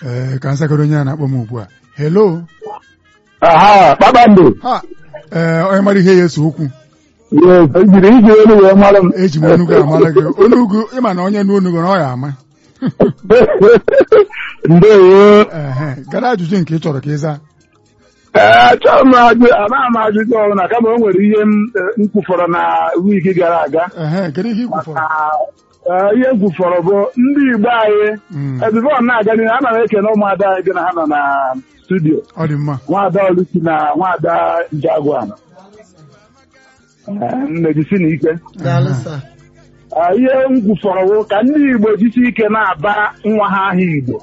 ee ka nsakọrọ onye a na-akpọ m ugbu a hello aha kpakpando ha ee onye mara ihe ya ese okwu Yes, ejiri iji elu wee mara m eji m onugu amara gị onugu ịma na onye nu onugu na ọ ya ama ndewo ehe gara ajụjụ nke ị chọrọ ka ị zaa ee chọrọ m ajụ anaghị m ajụjụ ọbụla kama o nwere ihe m eh, m kwufọrọ na wiiki gara aga ehe kedu ihe i kwufọrọ na eh, ihe m kwufọrọ bụ ndị Igbo anyị Mm, ebifo na-aga n'ihu ana m ekene ụmụada anyị gị na ha nọ na studio ọ dị mma nwaada Oluchi na nwaada Njagwan Eh, nne jisi na ike daalụ sa Ah, ihe m kwufọrọ bụ ka ndị Igbo jisi ike na-aba nwa ha aha Igbo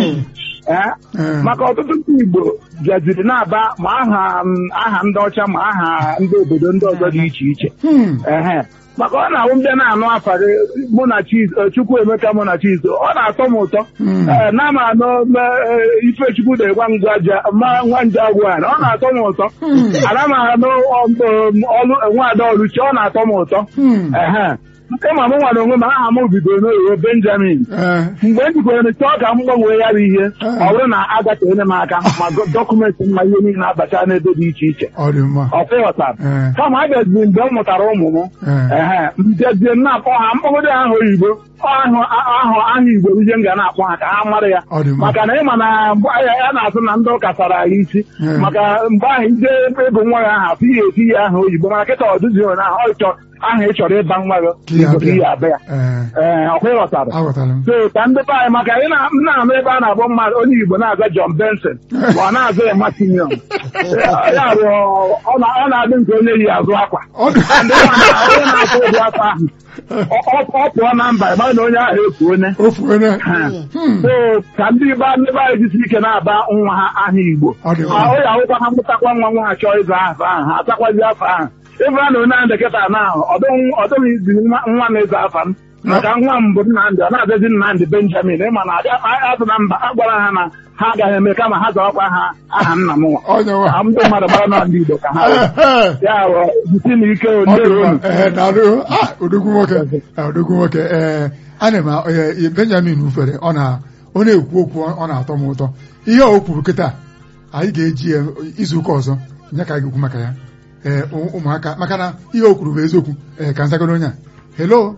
Eh, Ee, maka ọtụtụ ndị Igbo bịaziri na-aba ma aha m- aha ndị ọcha ma aha ndị obodo ndị ọzọ dị iche iche hmm, ehe maka ọ na-awụ mbịa na-anụ afa gị mụ na chiz chukwu emeka mụ na chiz ọ na-atọ m ụtọ hmm, ee na m anụ m, eh, ifechukwu na-egwa ngwaja ma nwa nje agwa ọ na-atọ m ụtọ ana m anụ ọ- m, ọlụ nwaada ọlụchi ọ na-atọ m ụtọ hmm, ehe nke ma m nwere onwe m aha m bidoro n'oyibo benjamin ee, mgbe m jikwere chọọ ka m gbanwee ya bụ ihe ọ bụrụ na agateghị m aka ma gọ- dọkụmentị mma ihe niile abacha n'ebe dị iche iche ọ dị mma ọ fịghọtara ee, kama a bịaziri mgbe m mụtara ụmụ m ee, ehe mbịazie m na-akpọ ha mkpọgode aha oyibo ahụ ahụ aha igbo bụ ihe m ga na-akpọ ha ka ha mara ya ọ dị mma maka na ịma na mgbe ya ya na-asụ na ndị ụka sara ya isi Ee. maka mgbe ahụ ije ebe nwa ya aha afọ ihe eti ya aha oyibo mana kịta ọdụzi onye ahụ ọ chọ aha ị chọrọ ịba nwa gị Ka ya igbo ka bịa. ihe abịa ee ee ọkwa ịghọtara aghọtara m so ka ndị be anyị maka ị na- m na-anụ ebe a na-akpọ mmadụ onye Igbo na-aza John Benson ma ọ na-aza ya Martinion ya bụ ọ na- ọ na-adị nke onye yi azụ akwa ọ dị ndị mmadụ onye na-akụ ụdị akwa ahụ ọ- ọ ọ pụọ na mba ịma na onye ahụ efu onye ofu onye Ha. Hmm, so ka ndị be ndị be anyị jisi ike na-aba nwa ha aha Igbo ọ dị Ma mma ọ ya ahụkwa ha mụtakwa nwa nwa ha chọọ ịza afa ahụ ha atakwazi afa ahụ ebe a na onye ahụ dịkịta na ahụ ọdụghị izi nwa nwa na-eze afa m maka nwa m bụ Nnamdị ọ na-azazi Nnamdị Benjamin ịma na azụ na mba a gwara ha na ha agaghị eme kama ha zawakwa ha aha nna m nwa onye nwa ka ndị mmadụ gbara na ndị Igbo ka ha Ehe. ya bụ jisi na ike Ọ dị onye mma. Ee, daalụ. Ah, odogwu nwoke Ah, odogwu nwoke ee ana m ee, benjamin ufere ọ na ọ na-ekwu okwu ọ na-atọ m ụtọ ihe o kwuru kịta anyị ga-eji ya izu ụka ọzọ nye ka anyị ga-ekwu maka ya ee ụ- ụmụaka maka na ihe o kwuru bụ eziokwu ee ka nzagoro onye a hello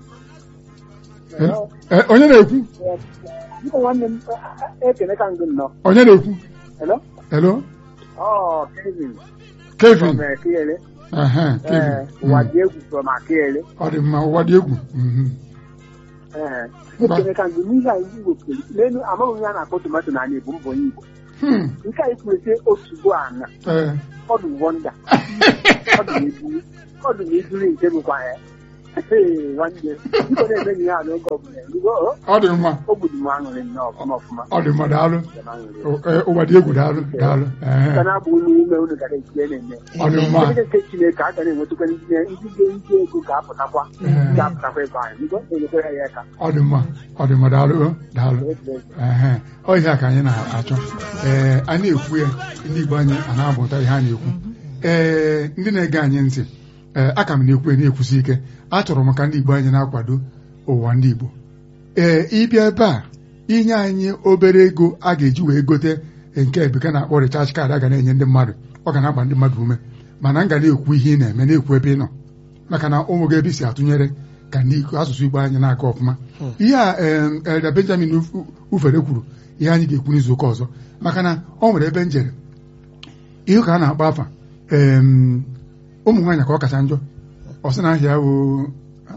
Hello? Ee, onye na-ekwu Biko nwanne m ekene ka ngị nnọọ. onye na-ekwu Hello? hello Ọ Kevin kevin from Akiele. Ehe, Ee, kevin ụwa Mm. dị egwu from Akiele. ọ dị mma ụwa dị egwu Mhm. Ee, ekene ka ngị n'ihe a ndị Igbo kwuru. N'elu amaghị onye a na-akpọ tomato n'ala Igbo mbụ onye Igbo. Hmm. Nke a kwuru sị otubo ana Ee. ọ dị wọnda ọ dị n'ebiri ọ dị n'ebiri nke bụkwa ya. Ee, nwanne biko na-emeghị ihe a n'oge ọbụla. Erugo, o ọ dị mma o gburu m aṅụrị nnọọ ọfụma ọfụma. ọ dị mma daalụ Njem aṅụrị. Ụ- ee, ụwa dị egwu daalụ daalụ Ehe. Ka na-abụ unu ume unu gara ejide na-eme. ọ dị mma Ndị nke Chineke a ga na-enwetakwa ndị ndị ga-eji ego ga-apụtakwa Ee. ga-apụtakwa ebe anyị Biko, enyekwa ya aka ọ dị mma ọ dị mma daalụ o, daalụ ehe ọ ihe a ka anyị na-achọ ee anyị na-ekwu ya ndị Igbo anyị a na-amụta ihe a na-ekwu ee ndị na-ege anyị ntị ee aka m na-ekwu ya na-ekwusi ike achọrọ m ka ndị Igbo anyị na-akwado ụwa ndị Igbo ee ịbịa ebe a inye anyị obere ego a ga-eji wee gote nke bekee na-akpọ recharge card a ga na-enye ndị mmadụ ọ ga na-agba ndị mmadụ ume mana m ga na-ekwu ihe ị na-eme na-ekwu ebe ị nọ maka na ụmụ gị ebe i si atụnyere ka ndị Igbo- asụsụ Igbo anyị na-aga ọfụma ihe a em, Elder Benjamin Uf- ufere kwuru ihe anyị ga-ekwu n'izu ụka ọzọ maka na ọ nwere ebe njere ihe ka a na-akpọ afa em, ụmụ nwaanyị ka ọ kacha njọ ọ sị na ahịa o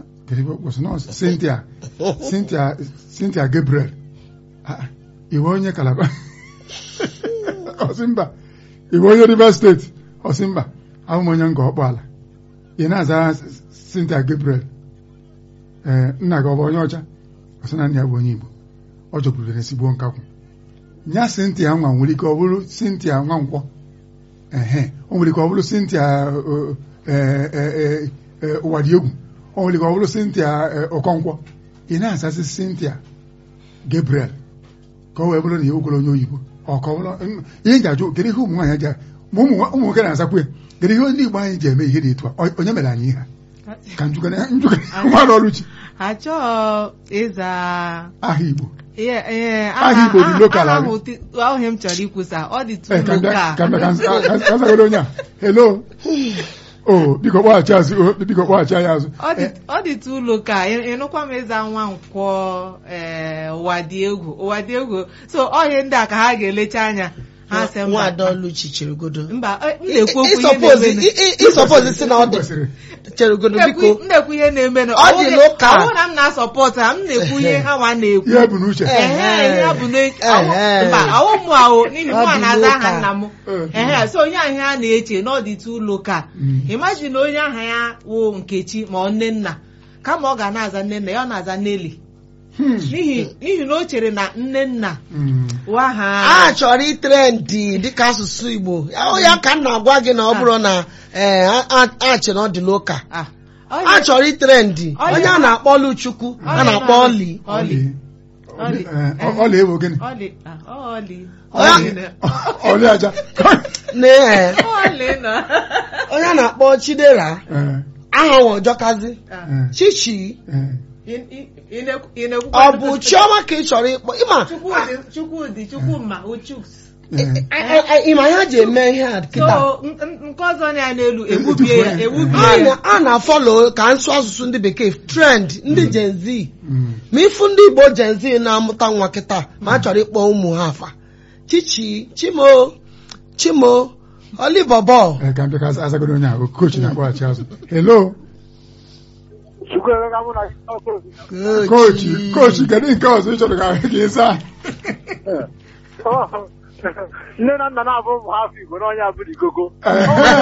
Cynthia Cynthia Cynthia Gabriel Ah, iwe onye Calabar ọ sị mba iwe onye Rivers steeti ọ sị mba abụ m onye nga ọkpọ ala ị na-aza Cynthia Gabriel ee nna gị ọ bụ onye ọcha ọ sị na nna ya bụ onye Igbo ọ jọgburu esigbo nkakwụ nya Cynthia nwa nwere ike ọ bụrụ Cynthia nwa nkwọ ehe o nwere ike ọ bụrụ Cynthia ọ, ee, ee, ee, ụwa dị egwu o nwere ike ọ bụrụ Cynthia ee, Okonkwo ị na-azazi Cynthia Gabriel ka ọ wee bụrụ na ya okwere onye oyibo ọ ka ọ bụrụ mm, ihe nji ajụ kedu ihe ụmụ nwaanyị ji ma ụmụ nwa- ụmụ nwoke na-azakwa ya kedu ihe ndị Igbo anyị ji eme ihe dị etu a Ọ- onye mere anyị ihe a ka njụkana njụkana mmadụ ọlụchi achọghị ịza aha Igbo Ihe- ihe, Aha Igbo dị aha- local aha abi? ahụ ti- ahụ ihe m chọrọ ikwusa ọ dị Eh, ka tu m bịa- local ka m bịa- ka m- ka- ka- ka m zagodo onye a hello o biko kpọghachi azụ o biko kpọghachi anyị azụ ọ dị ọ dị tu local ị- ịnụkwa m ịza nwa nkwọ ee ụwa dị egwu ụwa dị egwu so ọ ihe ndị a ka ha ga-elecha anya ha sị mba nwaada Oluchi cheregodo mba eh, m na-ekwu okwu ihe ịsọpozi na-eme ịsọpozi si na ọ dị kwesịrị cheregodo m biko na-ekwu ihe na-eme na Ọ dị local. ọ bụrụ na m na-asọpọtụ ha m na-ekwu ihe ha nwa na-ekwu ihe bụ n'uche Ehe, ihe ha bụ na- awụ- Ehe. mba awụ mụ ahụ n'ihi Ọ mụ a dị na-aza aha local. nna m ehe so onye ahụ a na-eche na ọ dị tu local Mm. imagine na onye aha ya wụ nkechi ma ọ nne nna kama ọ ga na-aza nne nna ya ọ na-aza Nelly Hmm. n'ihi n'ihi na o chere na nne nna Mm. wụ aha a chọrọ itrendị dịka asụsụ Igbo ọ ya ka m na-agwa gị na ọ bụrụ na ee, a- a- a che na ọ dị loka Ah, a ọ chọrọ itrendị Ọ onye ya- a na-akpọ Oluchukwu a na-akpọ Oli Oli Ọlị. Ọlị. Eh, ọ- ọlị ewu gịnị Ọlị ah, Ọlị Ọlị. Ọlị ọlị aja na ee, Ọlị nọ onye a na-akpọ Chidera Eh, aha nwe ọjọkazi Ah, eh, Chichi eh. ị- ị- ị na-ekwu- ị na-ekwukwa ọ bụ Chioma ka ị chọrọ ịkpọ ịma Chukwudị Chukwudị Chukwuma Uchuks Eh. ịma ya ji eme ihe a kịta so n- n- nke ọzọ na ya n'elu egbubie ya egbubie a ya na- a na-afọlo ka nsụ asụsụ ndị bekee trend ndị Gen Z Mm. ma ịfụ ndị Igbo Gen Z na-amụta nwa kịta ma a chọrọ ịkpọ ụmụ ha afa chichi chimo chimo olibọbọ Eh, ka m bịa ka azagodo onye a kochi na-akpọghachi azụ hello Chukwuemeka mụ na kochi kochi kedu nke ọzọ ị chọrọ ka ka ị zaa nne na nna na-abụ ụmụ ha afọ Igbo n'onye abụrụ ikogo Eh.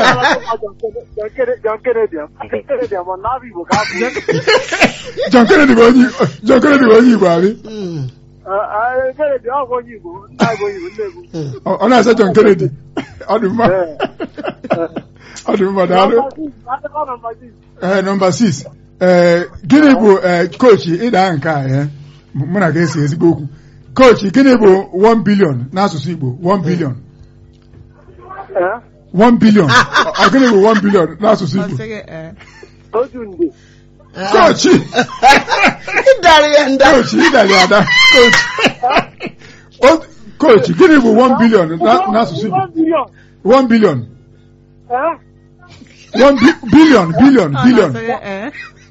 John Kennedy John Kennedy ma na afọ Igbo ka afọ John Kennedy bụ onye John Kennedy bụ onye Igbo abi Mm, Kennedy ọ bụ onye Igbo nna bụ onye Igbo nne bụ mm. ọ ọ na-asa John Kennedy ọ dị mma ọ dị mma daalụ Adịkọ nọmba six. ee nọmba 6 ee gịnị bụ ee kochi ịda nke a ee mụ na ga-esi ezigbo okwu kochi gịnị bụ 1 billion n'asụsụ Igbo 1 billion Eh? 1 billion ọ ọ gịnị bụ 1 billion n'asụsụ Ọ Igbo sịghị, eh, otu nde kochi ịdarị ya nda kochi ịdara ya ada kochi O- kochi gịnị bụ 1 billion na- n'asụsụ Igbo One billion. 1 billion Eh? 1 bi- billion billion ọ billion na-asịghị, eh,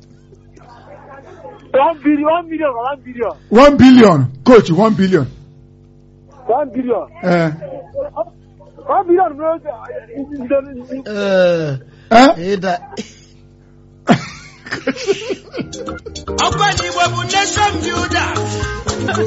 One billion, one million or one billion? 1 billion kochi 1 billion One billion. ee One billion bro. Ndị- Ee, ee ịda ọkwa n'igbo bụ nation builder